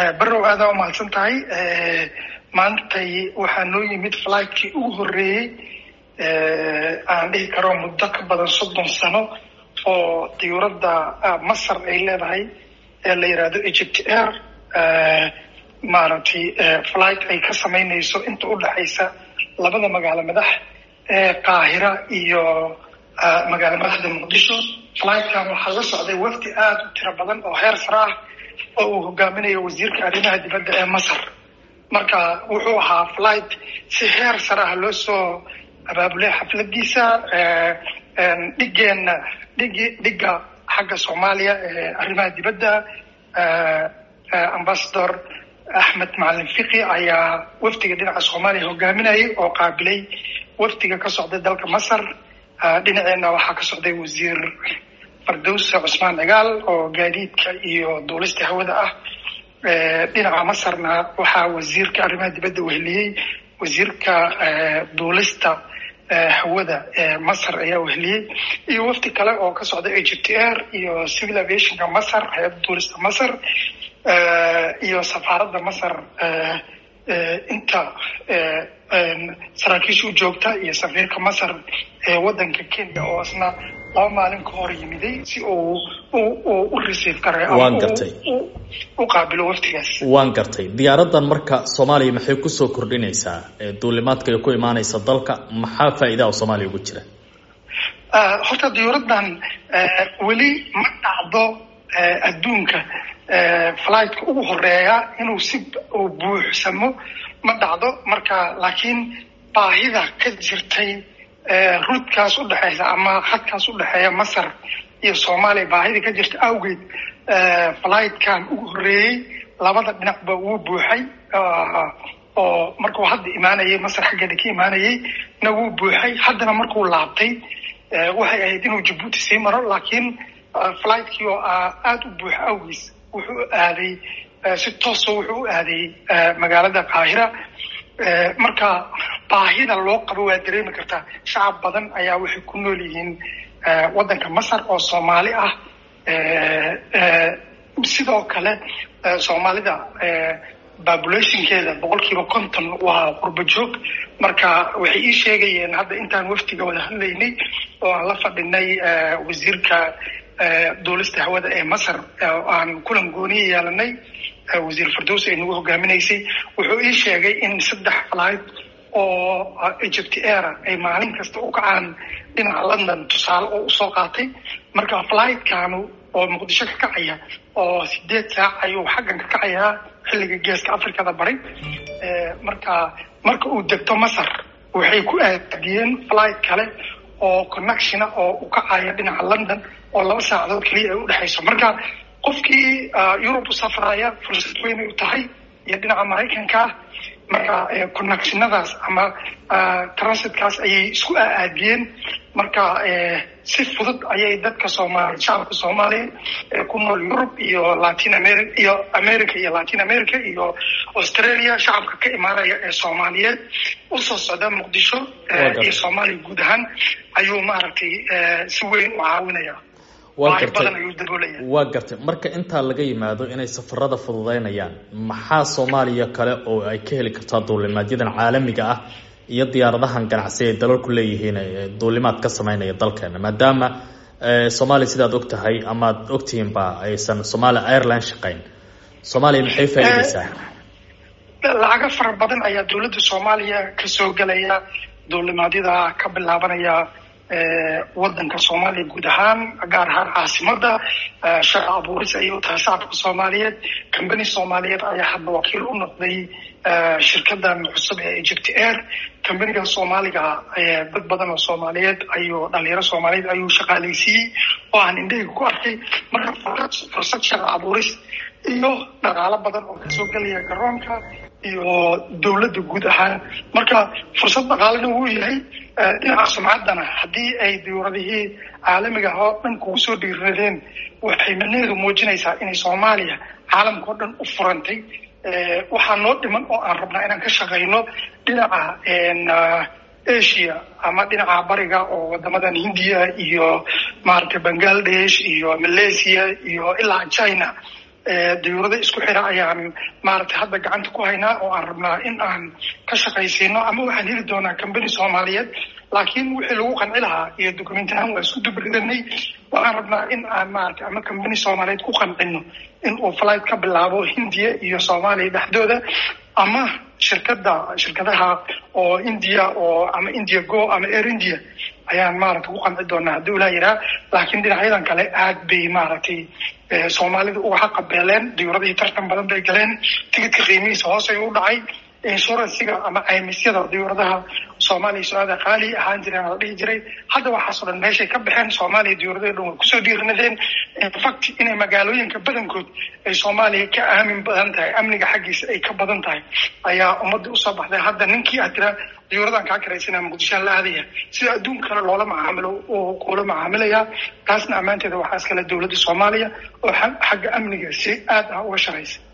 barrow aadaa umahadsan tahay maantay waxaa noo yimid fligtkii ugu horreeyey aan dhihi karo muddo ka badan soddon sano oo diyuuradda masar ay leedahay ee la yidhaahdo egypt air maaragtay flight ay ka samaynayso inta u dhexaysa labada magaalo madax ee qaahira iyo magaalo madaxda muqdisho flightkan waxaa la socday wafdi aada u tiro badan oo heer sare ah oo uu hogaaminayo wasiirka arrimaha dibadda ee masar marka wuxuu ahaa flight si heer sare ah loo soo abaabulay xafladiisa dhigeenna dhigi dhigga xagga soomaaliya ee arrimaha dibadda ambassador axmed macalin fiqi ayaa wafdiga dhinaca soomaaliya hogaaminayay oo qaabilay wafdiga ka socday dalka masar dhinaceenna waxaa ka socday wasiir fardowse cusmaan cigaal oo gaadiidka iyo duulista hawada ah dhinaca masarna waxaa wasiirka arrimaha dibadda weheliyey wasiirka duulista hawada ee masar ayaa weheliyey iyo wafdi kale oo ka socda egypt air iyo civil aviationka masar hay-adda duulista masar iyo safaaradda masar inta saraakiisha u joogta iyo safiirka masar ee waddanka kenya oo isna laba maalin ka hor yimiday si uu u receive garay waan gartay u qaabilo waftigaas waan gartay diyaaraddan marka soomaaliya maxay kusoo kordhinaysaa duulimaadka ay ku imaanaysa dalka maxaa faa'iidaha soomaaliya ugu jira horta diyuuraddan weli ma dhacdo adduunka flightka ugu horeeya inuu si uu buuxsamo ma dhacdo marka laakiin baahida ka jirtay ruudkaas u dhexeysa ama khadkaas u dhexeeya masar iyo soomaaliya baahida ka jirta awgeed flightkan ugu horreeyey labada dhinacba wuu buuxay oo markuu hadda imaanayay masar xaggeeda ka imaanayay na wuu buuxay haddana markuu laabtay waxay ahayd inuu jabuuti sii maro laakiin flightkii oo aada u buuxa awgiis wuxuu aaday si tooso wuxuu u aaday magaalada qaahira marka baahida loo qabo waa dareemi kartaa shacab badan ayaa waxay ku nool yihiin waddanka masar oo soomaali ah sidoo kale soomaalida populationkeeda boqolkiiba konton waa qurbo joog marka waxay ii sheegayeen hadda intaan waftiga wada hadlaynay oo aan la fadhinay wasiirka duulista hawada ee masar aan kulan gooniya yeelanay wasiir fardows ay nagu hogaaminaysay wuxuu ii sheegay in saddex flight oo egypt air ay maalin kasta u kacaan dhinaca london tusaale oo usoo qaatay marka flightkaanu oo muqdisho ka kacaya oo sideed saac ayuu xaggan ka kacayaa xilliga geeska africada bari marka marka uu degto masar waxay ku aadiyeen flight kale oo connectiona oo u kacaya dhinaca london oo laba saacadood keliya ay udhexayso marka qofkii yurub u safraya fursad weynay u tahay iyo dhinaca maraykanka marka connectionadaas ama transitkaas ayay isku aadiyeen marka si fudud ayay dadka soomaaliya shacabka soomaaliya ee ku nool yurub iyo latin america iyo america iyo latin america iyo australia shacabka ka imaanaya ee soomaaliyeed usoo socda muqdisho iyo soomaaliya guud ahaan ayuu maaragtay si weyn u caawinaya waa gartay waa gartay marka intaa laga yimaado inay safarada fududeynayaan maxaa soomaaliya kale oo ay ka heli kartaa duulimaadyadan caalamiga ah iyo diyaaradahan ganacsi ay dalalku leeyihiin duulimaad ka sameynaya dalkeena maadaama soomaaliya sidaad og tahay amaad ogtihiinba aysan somalia airline shaqeyn soomaaliya maxay faa'iideysaa lacago fara badan ayaa dowladda soomaaliya kasoo gelaya duulimaadyada ka bilaabanaya waddanka soomaaliya guud ahaan gaar ahaan caasimada shaqa abuuris ayay u tahay shacabka soomaaliyeed combany soomaaliyeed ayaa hadda wakiil u noqday shirkadan cusub ee egypt air combaniga soomaaliga dad badan oo soomaaliyeed ayuu dhalinyaro soomaaliyeed ayuu shaqaaleysiiyey oo aan indhahayga ku arkay marka fursad shaqa abuuris iyo dhaqaalo badan oo kasoo gelaya garoonka iyo dowladda guud ahaan marka fursad dhaqaalena wuu yahay dhinaca sumcaddana haddii ay diyuuradihii caalamiga oo dhan kugu soo dhiiradeen waxay macnaheedu muujinaysaa inay soomaaliya caalamka oo dhan u furantay waxaa noo dhiman oo aan rabnaa inaan ka shaqayno dhinaca asia ama dhinaca bariga oo wadamadan hindiya iyo maaragtay bangladesh iyo malaysia iyo ilaa china dayuurada isku xira ayaan maaragtay hadda gacanta ku haynaa oo aan rabnaa in aan ka shaqaysiino ama waxaan heli doonaa combany soomaaliyeed laakiin wixii lagu qanci lahaa iyo document ahaan waa isku dubridanay waxaan rabnaa in aan maaragtay ama combany soomaaliyeed ku qancino in uu flight ka bilaabo hindiya iyo soomaaliya dhexdooda ama shirkada shirkadaha oo india oo ama india go ama air india ayaan maaragtay ku qanci doonaa haddii ulaa yiraa laakiin dhinacyadan kale aad bay maaragtay soomaalida uga xaqabeeleen diyuuradihii tartan badan bay galeen tigidka qiimihiisa hoosay u dhacay insuransiga ama caymisyada diyuuradaha soomaaliya su-aada qaali ahaan jireen la dhihi jiray hadda waxaasoo dhan meeshay ka baxeen soomaaliya diyuuradii dhan way kusoo dhiirinadeen infact inay magaalooyinka badankood ay soomaaliya ka aamin badan tahay amniga xaggiisa ay ka badan tahay ayaa ummadii usoo baxday hadda ninkii aad tira diyuuradan kaa karaysana muqdishoan la aadaya sida adduunka kale loola macaamilo oo kula macaamilaya taasna ammaanteeda waxaa iskale dowladda soomaaliya oo xagga amniga si aad ah uga shaqaysa